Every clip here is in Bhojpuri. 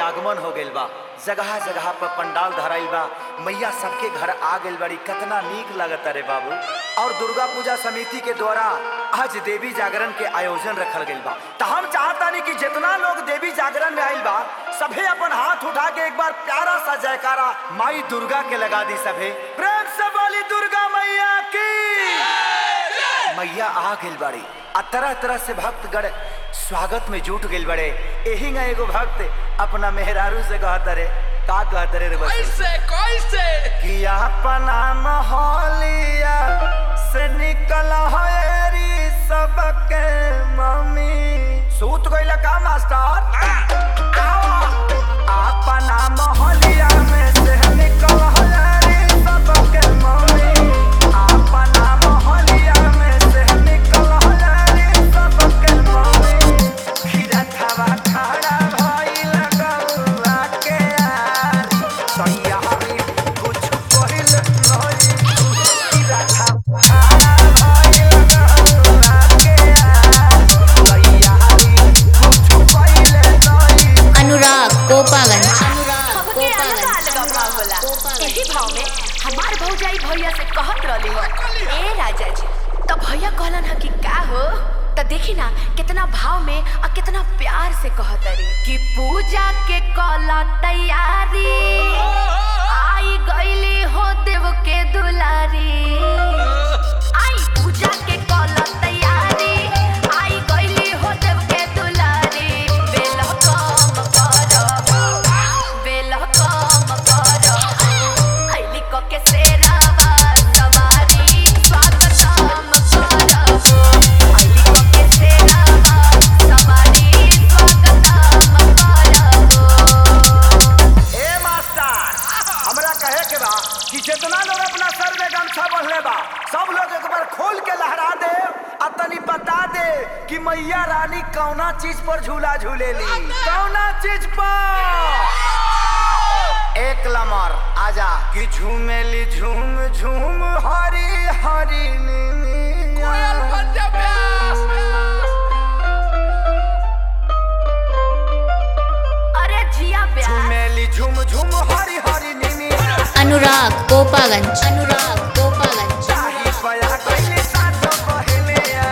आगमन हो गइल बा जगह जगह पर पंडाल धराइल बा मैया सबके घर आ गइल बड़ी कितना नीक लगता रे बाबू और दुर्गा पूजा समिति के द्वारा आज देवी जागरण के आयोजन रखल गइल बा तो हम चाहतानी कि जितना लोग देवी जागरण में आइल बा सभे अपन हाथ उठा के एक बार प्यारा सा जयकारा माई दुर्गा के लगा दी सभे प्रेम से बोली दुर्गा मैया की मैया आ गइल बाड़ी आ तरह तरह से भक्तगण स्वागत में जुट गइल बड़े एही ना एगो भक्त अपना मेहरारू से कहत रे का कहत रे रे बच्चे? कैसे कैसे कि अपना मोहलिया से निकल हरी सबके मम्मी सूत गइल का मास्टर अपना मोहलिया में से निकल हरी सबके मम्मी अपना मोहलिया में से निकल हरी सबके मम्मी खीरा खावा खड़ा भइल गौआ के यारी सैया हमी कुछ कहिल नहीं खीरा खावा खड़ा भइल गौआ के यारी सैया हमी कुछ कहिल नहीं अनुराग गोपागंज हमके अलग अलग भाव होला एही भाव में हमार भौजाई भैया से कहत रहली हो ए राजा जी तो भैया कहलन ह कि का हो तो देखी ना कितना भाव में और कितना प्यार से कहत रही कि पूजा के कला तैयारी आई गईली हो देव के दुलारी आई पूजा के कला तैयारी आई गईली हो देव के दुलारी बेल कम करो बेल कम करो आईली को के सेरावा सवारी स्वागतम करो आईली को के सेरावा सवारी स्वागतम करो ए मास्टर हमरा कहे के बा कि जितना लोग अपना सर में गमछा बंधले बा सब लोग एक बार खोल के लहरा दे आ तनी बता दे कि मैया रानी कौना चीज पर झूला झूलेली कौना चीज पर एक लमर आजा कि झूमेली झूम झूम हरी हरी कोयल नीनी बन जा प्यास अरे जिया ब्याह झूमेली झूम झूम हरी हरी नीनी अनुराग गोपागंज अनुराग गोपागंज चाही पया कइले साथ पहले आ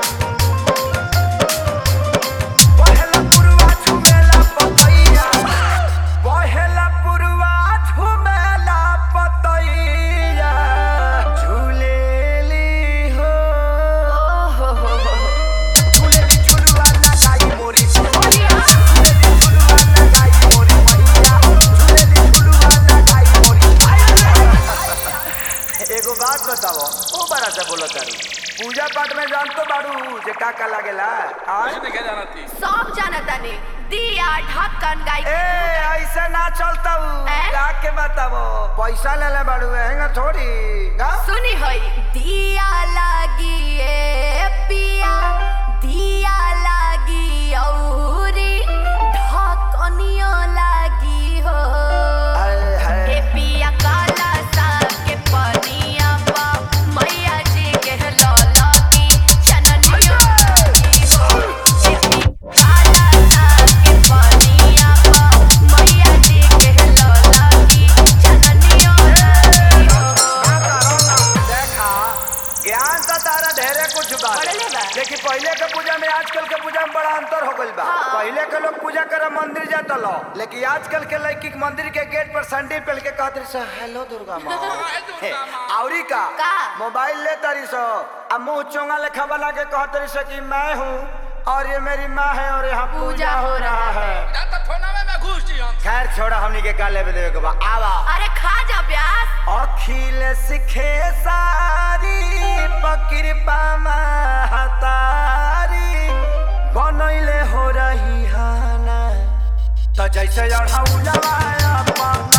पहला पुरवा झुमेला पतैया पहला पुरवा झुमेला पतैया झूलेली हो ओहो हो हो झूलेली झुलवा लगाई मोरी मैया झूलेली झुलवा लगाई मोरी मैया झूलेली झुलवा लगाई मोरी एगो बात बताओ ओ बड़ा से बोलो तारू पूजा पाठ में जान तो बाड़ू जे का का लागेला आज कुछ नहीं क्या जाना थी सब जानता ने दिया ढक्कन गाय ए ऐसे ना चलता ए? का के बताओ पैसा ले ले बाड़ू हैंगा थोड़ी का सुनी होई दिया लागी ए पिया दिया लागी औरी ढकनियो लागी हो हाय हाय ए पिया काला साग के पनिया पा मैया जी के लौला की चननियो लागी हो ए पिया काला साग के पनिया पा मैया जी के लौला की चननियो लागी हो देखा ज्ञान तो तारा ढेरे कुछ बा पढ़ले बा। लेकिन पहले के पूजा में आजकल के पूजा में बड़ा अंतर हो गइल बा हाँ। पहले के लोग पूजा करे मंदिर जाता लो लेकिन आजकल के लड़की के मंदिर के गेट पर सैंडल पहन के कहते रही हेलो दुर्गा माँ हाय दुर्गा माँ। औरी का का? मोबाइल ले तारी सो अब मुंह चोंगा लेखा बना के कहते रही सो कि मैं हूँ और ये मेरी माँ है और यहाँ पूजा हो रहा है ना तो फोना में मैं घुस जी हम खैर छोड़ा हमनी के का लेवे देवे के बा आवा अरे खा जा प्यास अखिल सिखे सारी पकृपा महतारी बनैले हो रही हाना त जैसे अढ़ौलवा अपन